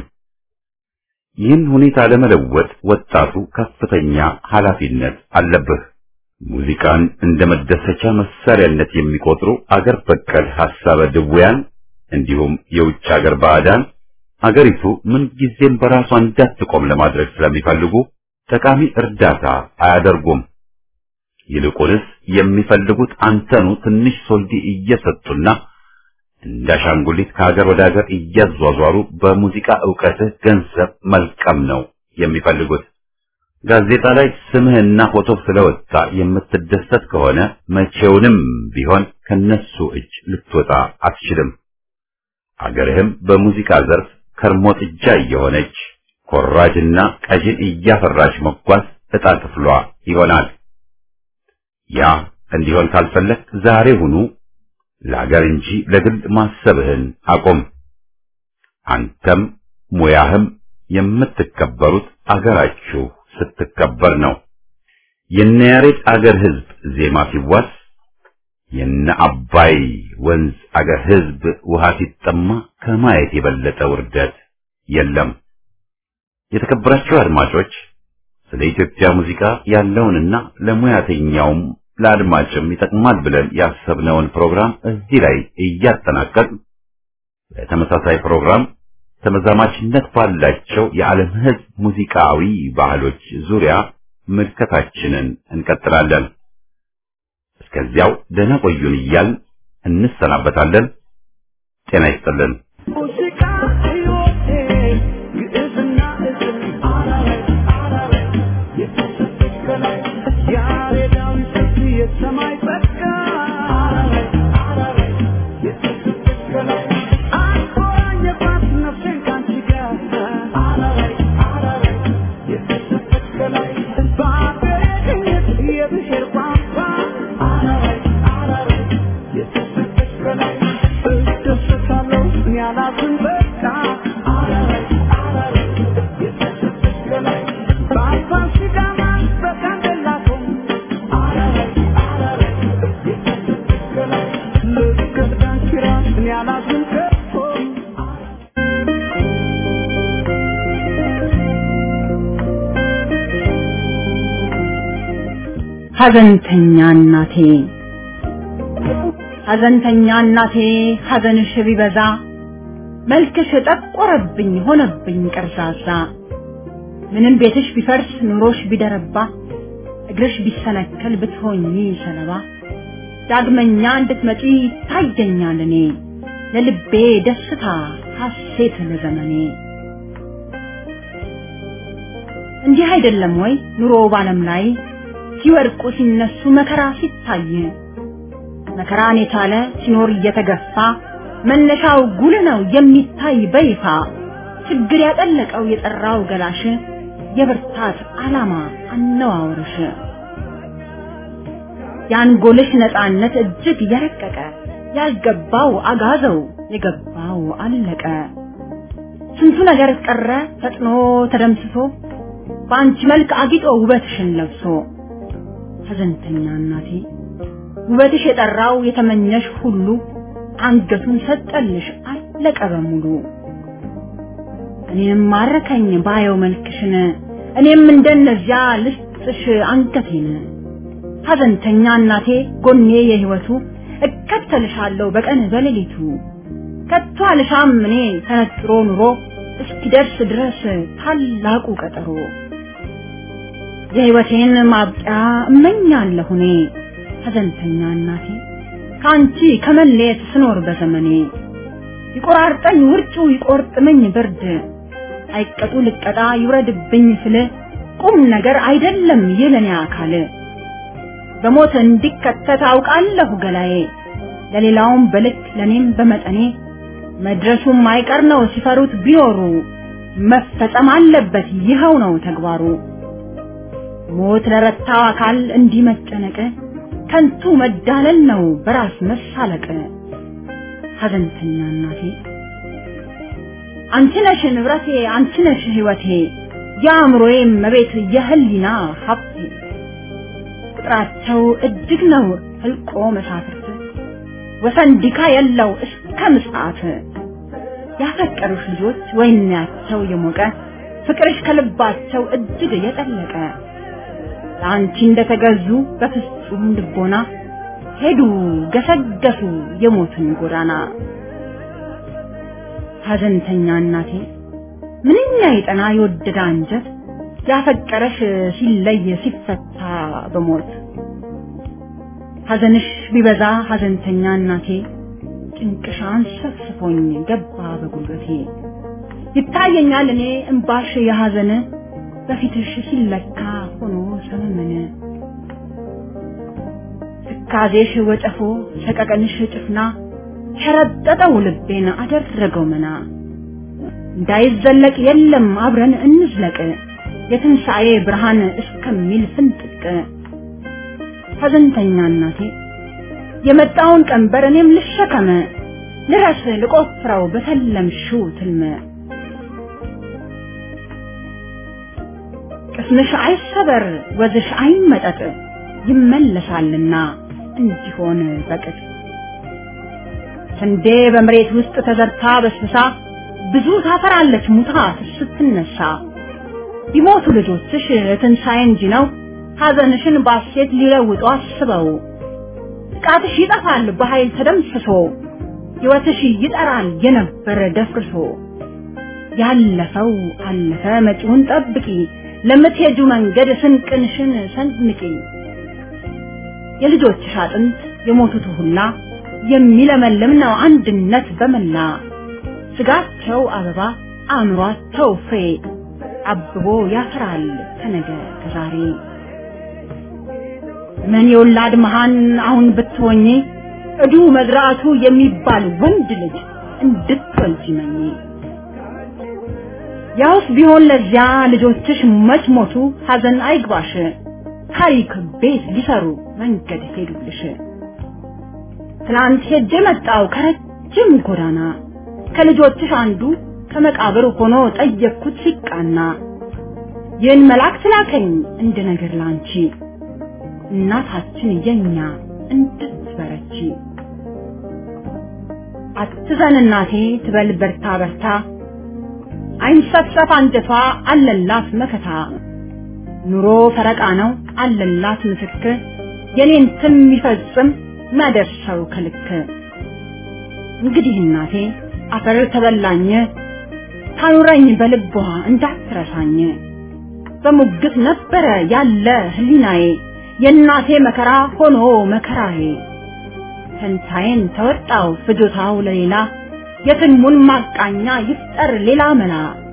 ይህን ሁኔታ ለመለወጥ ወጣቱ ከፍተኛ ኃላፊነት አለብህ። ሙዚቃን እንደ መደሰቻ መሳሪያነት የሚቆጥሩ አገር በቀል ሐሳበ ድውያን እንዲሁም የውጭ አገር ባዕዳን አገሪቱ ምንጊዜም በራሷ እንዳትቆም ለማድረግ ስለሚፈልጉ ጠቃሚ እርዳታ አያደርጉም። ይልቁንስ የሚፈልጉት አንተኑ ትንሽ ሶልዲ እየሰጡና እንዳሻንጉሊት ከሀገር ወደ ሀገር እያዟዟሩ በሙዚቃ ዕውቀትህ ገንዘብ መልቀም ነው የሚፈልጉት። ጋዜጣ ላይ ስምህና ፎቶ ስለወጣ የምትደሰት ከሆነ መቼውንም ቢሆን ከነሱ እጅ ልትወጣ አትችልም። አገርህም በሙዚቃ ዘርፍ ከርሞ ጥጃ እየሆነች ኮራጅና ቀዥን እያፈራች መጓዝ ዕጣ ክፍሏ ይሆናል። ያ እንዲሆን ካልፈለግ ዛሬ ሁኑ ለሀገር እንጂ ለግል ማሰብህን አቁም። አንተም ሙያህም የምትከበሩት አገራችሁ ስትከበር ነው። የነ ያሬድ አገር ሕዝብ ዜማ ሲዋስ የነ አባይ ወንዝ አገር ሕዝብ ውሃ ሲጠማ ከማየት የበለጠ ውርደት የለም። የተከበራችሁ አድማጮች ስለ ኢትዮጵያ ሙዚቃ ያለውንና ለሙያተኛውም ለአድማጭም ይጠቅማል ብለን ያሰብነውን ፕሮግራም እዚህ ላይ እያጠናቀቅ በተመሳሳይ ፕሮግራም ተመዛማችነት ባላቸው የዓለም ሕዝብ ሙዚቃዊ ባህሎች ዙሪያ ምልከታችንን እንቀጥላለን። እስከዚያው ደህና ቆዩን እያልን እንሰናበታለን። ጤና ይስጥልን። ሙዚቃ ሕይወቴ ግዕዝና እዝል አራራይ አራራይ የተሰጠች ከላይ ያሬዳዊ ስልት የሰማይ ጸጋ አራራይ አራራይ የተሰጠች ከላይ አቆራኘባት ነፍሴን ካንቺ ጋር አራራይ አራራይ የተሰጠች ከላይ በአገሬ ቅኝት የብሔር ቋንቋ አራራይ አራራይ የተሰጠች ከላይ እደሰታለሁ እኔ አላዝን ሐዘንተኛ እናቴ ሐዘንተኛ እናቴ ሐዘንሽ ቢበዛ መልክሽ ጠቆረብኝ ሆነብኝ ቀርዛዛ ምንም ቤትሽ ቢፈርስ ኑሮሽ ቢደረባ እግርሽ ቢሰነከል ብትሆኚ ሰለባ ዳግመኛ እንድትመጪ ይታየኛል እኔ ለልቤ ደስታ ሐሴት ለዘመኔ እንዲህ አይደለም ወይ ኑሮ ባለም ላይ ሲወድቁ ሲነሱ መከራ ሲታይ መከራን የቻለ ሲኖር እየተገፋ መነሻው ጉል ነው የሚታይ በይፋ ችግር ያጠለቀው የጠራው ገላሽ የብርታት ዓላማ አነዋወርሽ የአንጎልሽ ነፃነት እጅግ የረቀቀ ያልገባው አጋዘው የገባው አለቀ ስንቱ ነገር ቀረ ፈጥኖ ተደምስሶ በአንቺ መልክ አጊጦ ውበትሽን ለብሶ ሐዘንተኛ እናቴ ውበትሽ የጠራው የተመኘሽ ሁሉ አንገቱን ሰጠልሽ አለቀ በሙሉ እኔም ማረከኝ ባየው መልክሽን እኔም እንደነዚያ ልስጥሽ አንገቴን ሐዘንተኛ እናቴ ጎኔ የህይወቱ እከተልሻለሁ በቀን በሌሊቱ ከቶ አልሻም እኔ ተነጥሮ ኑሮ እስኪደርስ ድረስ ታላቁ ቀጠሮ የህይወቴን ማብቂያ እመኛለሁ እኔ ሐዘንተኛ እናቴ ከአንቺ ከመለየት ስኖር በዘመኔ ይቆራርጠኝ ውርጩ ይቆርጥመኝ ብርድ አይቀጡ ልቀጣ ይውረድብኝ ስል ቁም ነገር አይደለም የለኔ አካል በሞት እንዲከተት አውቃለሁ ገላዬ ለሌላውም በልክ ለኔም በመጠኔ መድረሱም አይቀር ነው ሲፈሩት ቢኖሩ መፈጸም አለበት ይኸው ነው ተግባሩ ሞት ለረታው አካል እንዲህ መጨነቅ ከንቱ መዳለል ነው በራስ መሳለቅ ሐዘንተኛ እናቴ አንቺ ነሽ ንብረቴ አንቺ ነሽ ህይወቴ የአእምሮዬ መቤት የህሊና ሀብቴ ቁጥራቸው እጅግ ነው ህልቆ መሳፍርት ወሰን ዲካ የለው እስከ ምጽአት ያፈቀሩሽ ልጆች ወይናቸው የሞቀ ፍቅርሽ ከልባቸው እጅግ የጠለቀ ለአንቺ እንደተገዙ በፍጹም ልቦና ሄዱ ገሰገሱ የሞትን ጎዳና ሐዘንተኛ እናቴ ምንኛ የጠና የወደደ አንጀት ያፈቀረሽ ሲለይ ሲፈታ በሞት ሐዘንሽ ቢበዛ ሐዘንተኛ እናቴ ጭንቅሻን ሰፍስፎኝ ገባ በጉልበቴ ይታየኛል እኔ እምባሽ የሐዘን በፊትሽ ሲለካ ሆኖ ሰመመነ ትካዜሽ ወጨፎ ሰቀቀንሽ ጭፍና ሸረጠጠው ልቤን አደረገው መና እንዳይዘለቅ የለም አብረን እንዝለቅ የትንሣኤ ብርሃን እስከሚል ፍንጥቅ ሐዘንተኛ እናቴ የመጣውን ቀንበር እኔም ልሸከመ ልረስ ልቆፍረው በተለምሽው ትልመ ቅስምሽ አይሰበር ወዝሽ አይመጠጥ ይመለሳልና እንዲሆን በቅጥ ስንዴ በመሬት ውስጥ ተዘርታ በስብሳ ብዙ ታፈራለች ሙታ ስትነሳ ቢሞቱ ልጆችሽ ትንሣኤ እንጂ ነው ሐዘንሽን ባሴት ሊለውጡ አስበው ጥቃትሽ ይጠፋል በኃይል ተደምስሶ ሕይወትሽ ይጠራል የነበረ ደፍርሶ ያለፈው አለፈ መጪውን ጠብቂ ለምትሄጁ መንገድ ስንቅንሽን ሰንንቂ የልጆችሽ አጥንት የሞቱት ሁላ የሚለመልም ነው አንድነት በመላ ስጋቸው አበባ አእምሯቸው ፍሬ አብቦ ያፈራል ከነገ ከዛሬ ምን የወላድ መሃን አሁን ብትሆኚ እዱ መዝራቱ የሚባል ወንድ ልጅ እንድትወልጂ መኝ ያውስ ቢሆን ለዚያ ልጆችሽ መች ሞቱ ሐዘን አይግባሽ ታሪክ ቤት ሊሰሩ መንገድ ሄዱልሽ ትናንት ሄጄ መጣው ከረጅም ጎዳና ከልጆችሽ አንዱ ከመቃብር ሆኖ ጠየቅኩት ሲቃና ይህን መልአክ ትላከኝ እንደ ነገር ላንቺ እናታችን የኛ እንድትበረቺ አትዘን እናቴ ትበል በርታ በርታ አይንሰፍሰፍ አንጀቷ አለላት መከታ ኑሮ ፈረቃ ነው አለላት ምስክር የኔን ትም የሚፈጽም ማደርሰው ከልክ እንግዲህ እናቴ አፈር ተበላኝ ታኑረኝ በልቧ እንዳትረሳኝ በሙግት ነበረ ያለ ህሊናዬ የእናቴ መከራ ሆኖ መከራዬ ፈንታዬን ተወጣው ፍጆታው ለሌላ የትልሙን ማቃኛ ይፍጠር ሌላ መላ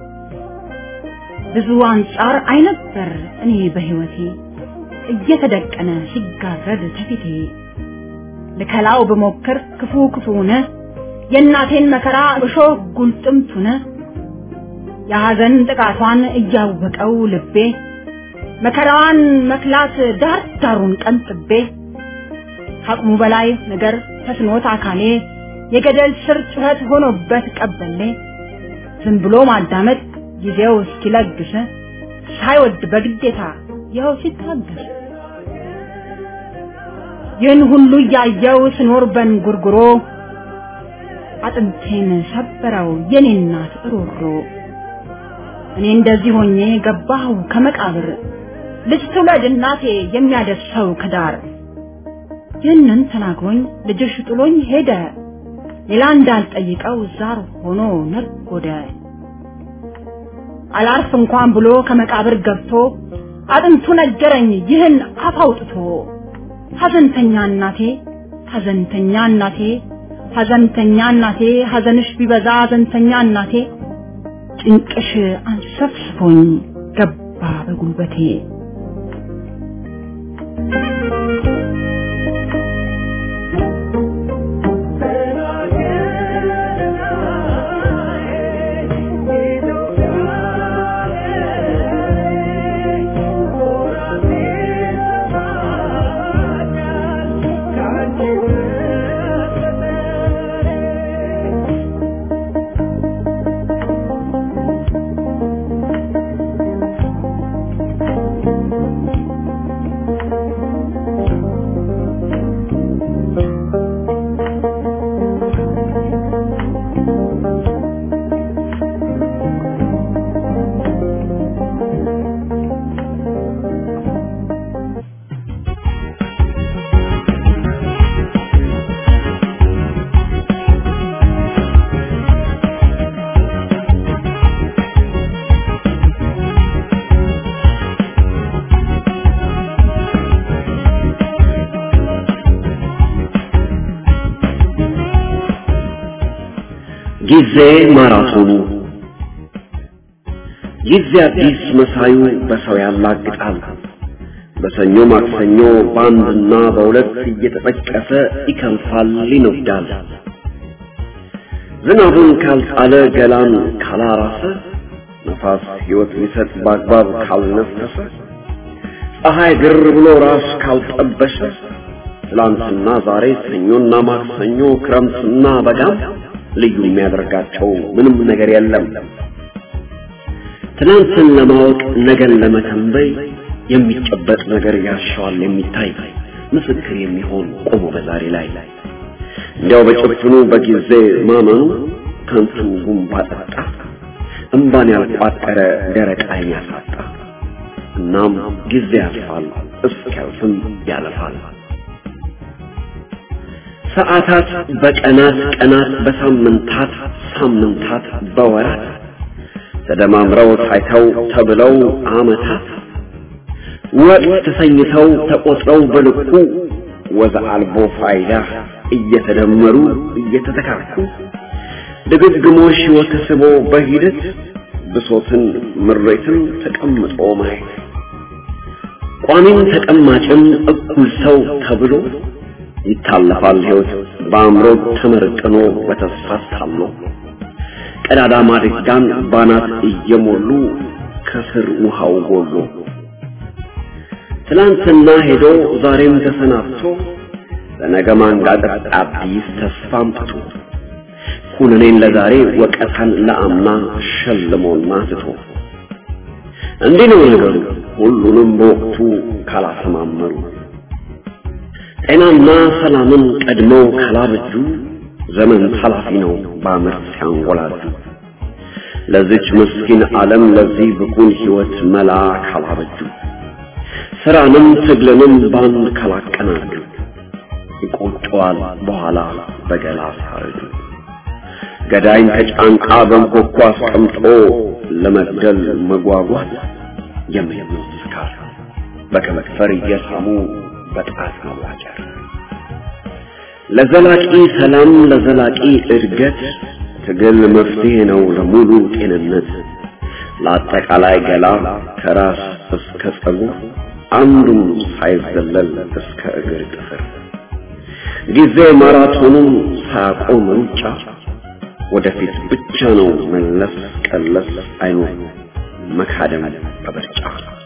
ብዙ አንጻር አይነበር እኔ በህይወቴ እየተደቀነ ሲጋረድ ተፊቴ ልከላው ብሞክር ክፉ ክፉነ የእናቴን መከራ እሾህ ጉልጥምቱነ የሐዘን ጥቃቷን እያወቀው ልቤ መከራዋን መክላት ዳር ዳሩን ቀንጥቤ ከአቅሙ በላይ ነገር ተስኖት አካሌ የገደል ስር ጩኸት ሆኖበት ቀበሌ ዝም ብሎ ማዳመጥ ጊዜው እስኪለግስ ሳይወድ በግዴታ ይኸው ሲታገስ ይህን ሁሉ እያየው ስኖር በንጉርጉሮ አጥንቴን ሰበረው የኔ እናት ሮሮ እኔ እንደዚህ ሆኜ ገባሁ ከመቃብር ልጅ ትውለድ እናቴ የሚያደርሰው ከዳር ይህንን ተናግሮኝ ልጅሽ ጥሎኝ ሄደ ሌላ እንዳልጠይቀው ዛር ሆኖ ነጎደ አላርፍ እንኳን ብሎ ከመቃብር ገብቶ አጥንቱ ነገረኝ ይህን አፍ አውጥቶ ሐዘንተኛ እናቴ ሐዘንተኛ እናቴ ሐዘንተኛ እናቴ ሐዘንሽ ቢበዛ ሐዘንተኛ እናቴ ጭንቅሽ አንሰፍስፎኝ ገባ በጉልበቴ ጊዜ ማራቶኑ ጊዜ አዲስ መሳዩ በሰው ያላግጣል። በሰኞ ማክሰኞ በአንድና በሁለት እየተጠቀሰ ይከንፋል ይነዳል። ዝናቡን ካልጣለ ገላን ካላራሰ ነፋስ ሕይወት ሊሰጥ በአግባብ ካልነፈሰ ፀሐይ ግር ብሎ ራስ ካልጠበሰ ትላንትና ዛሬ ሰኞና ማክሰኞ ክረምትና በጋም ልዩ የሚያደርጋቸው ምንም ነገር የለም። ትናንትን ለማወቅ ነገን ለመተንበይ የሚጨበጥ ነገር ያሻዋል የሚታይ ምስክር የሚሆን ቆሞ በዛሬ ላይ እንዲያው በጭፍኑ በጊዜ ማመኑ ከንቱ ጉንባ ጠጣ እምባን ያልቋጠረ ደረቅ ዓይን ያሳጣ። እናም ጊዜ ያልፋል እስኪያልፍም ያለፋል። ሰዓታት በቀናት ቀናት በሳምንታት ሳምንታት በወራት ተደማምረው ታይተው ተብለው ዓመታት ወቅት ተሰኝተው ተቆጥረው በልኩ ወዘ አልቦ ፋይዳ እየተደመሩ እየተተካኩ ድግግሞሽ ወተስቦ በሂደት ብሶትን ምሬትን ተቀምጦ ማየት ቋሚም ተቀማጭም እኩል ሰው ተብሎ ይታለፋል ሕይወት በአእምሮ ተመርቅኖ በተስፋ ታሎ ቀዳዳ ማድጋን ባናት እየሞሉ ከስር ውሃው ጎሎ ትላንትና ሄዶ ዛሬም ተሰናብቶ ለነገ ማንጋጠጥ አዲስ ተስፋ አምጥቶ ኩነኔን ለዛሬ ወቀታን ለአምና ሸልሞና ትቶ እንዲህ ነው ነገሩ ሁሉንም በወቅቱ ካላሰማመሩ ጤናና ሰላምን ቀድመው ካላበጁ ዘመን ኃላፊ ነው በአመት ሲያንጎላጁ ለዚች ምስኪን ዓለም ለዚህ ብኩን ሕይወት መላ ካላበጁ ስራንም ትግልንም ባንድ ካላቀናጁ ይቆጨዋል በኋላ በገላ ሳረጁ ገዳይን ከጫንቃ በንኮኳ አስቀምጦ ለመግደል መጓጓት የሚሞት ስካር በከመክፈር እየሳሙ በጣት ማዋጨር ለዘላቂ ሰላም ለዘላቂ እድገት ትግል መፍትሄ ነው ለሙሉ ጤንነት ለአጠቃላይ ገላ ከራስ እስከ ጸጉር አንዱም ሳይዘለል እስከ እግር ጥፍር ጊዜ ማራቶኑን ሳያቆም ሩጫ ወደፊት ብቻ ነው መለስ ቀለስ አይኖር መካደም በምርጫ